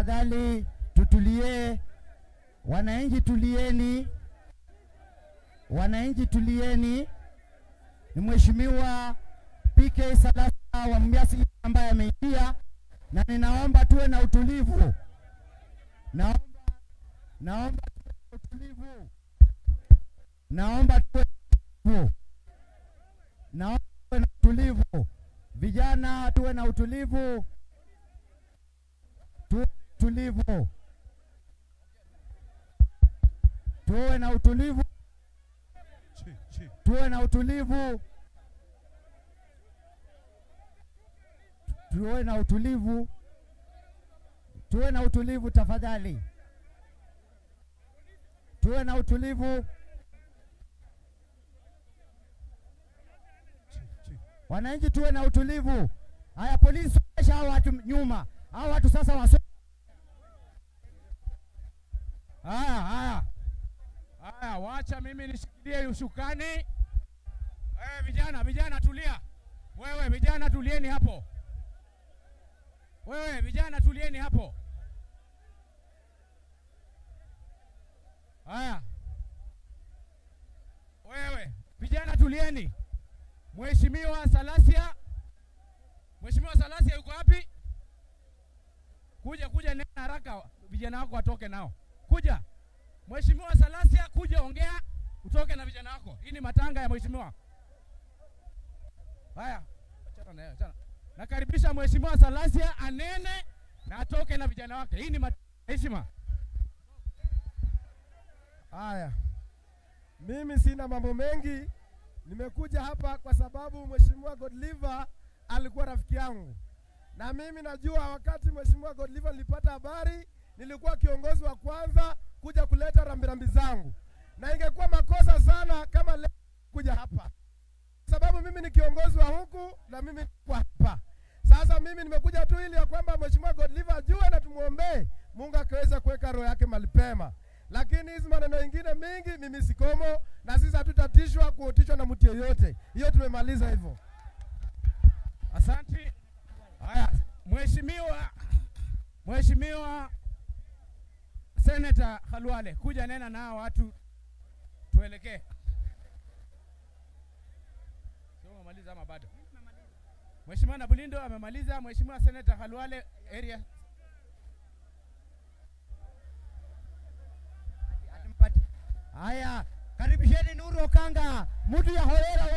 tafadhali tutulie. Wananchi tulieni, wananchi tulieni. Ni Mheshimiwa PK Salasa wa Mbiasi ambaye ameingia, na ninaomba tuwe na utulivu. Naomba, naomba tuwe na utulivu. Naomba tuwe na utulivu. Naomba tuwe na utulivu. Vijana tuwe na utulivu. Tuwe na utulivu. Tuwe na utulivu. Tuwe na utulivu. Tuwe na utulivu. Tuwe na utulivu tafadhali. Tuwe na utulivu. Wananchi tuwe na utulivu. Haya, polisi sogeza hao watu nyuma. Hao watu sasa waso. Haya, haya, haya, wacha mimi nishikilie ushukani. Eh, vijana, vijana tulia. Wewe vijana tulieni hapo. Wewe vijana tulieni hapo. Haya, wewe vijana tulieni. Mheshimiwa Salasia, Mheshimiwa Salasia yuko wapi? Kuja, kuja, nena haraka, vijana wako watoke nao. Kuja Mheshimiwa Salasia, kuja ongea, utoke na vijana wako. Hii ni matanga ya mheshimiwa. Haya, achana na yeye, achana. Nakaribisha Mheshimiwa Salasia anene na atoke na vijana wake. Hii ni mat- heshima. Haya, mimi sina mambo mengi, nimekuja hapa kwa sababu Mheshimiwa Godliver alikuwa rafiki yangu, na mimi najua wakati Mheshimiwa Godliver nilipata habari, nilikuwa kiongozi wa kwanza kuja kuleta rambirambi zangu, na ingekuwa makosa sana kama leo kuja hapa, sababu mimi ni kiongozi wa huku na mimi niko hapa. Sasa mimi nimekuja tu ili ya kwamba Mheshimiwa Godliver ajue na tumwombee Mungu akaweza kuweka roho yake mahali pema lakini hizi maneno mengine mingi mimi sikomo, na sisi hatutatishwa kuotishwa na mtu yeyote. Hiyo tumemaliza hivyo. Asante. Haya, Mheshimiwa Mheshimiwa Senator Khalwale, kuja nena na hao watu tuelekee. Sio umemaliza ama bado? Mheshimiwa Nabulindo amemaliza. Mheshimiwa Senator Khalwale area Haya, karibisheni Nuru Okanga, mtu ya Horera.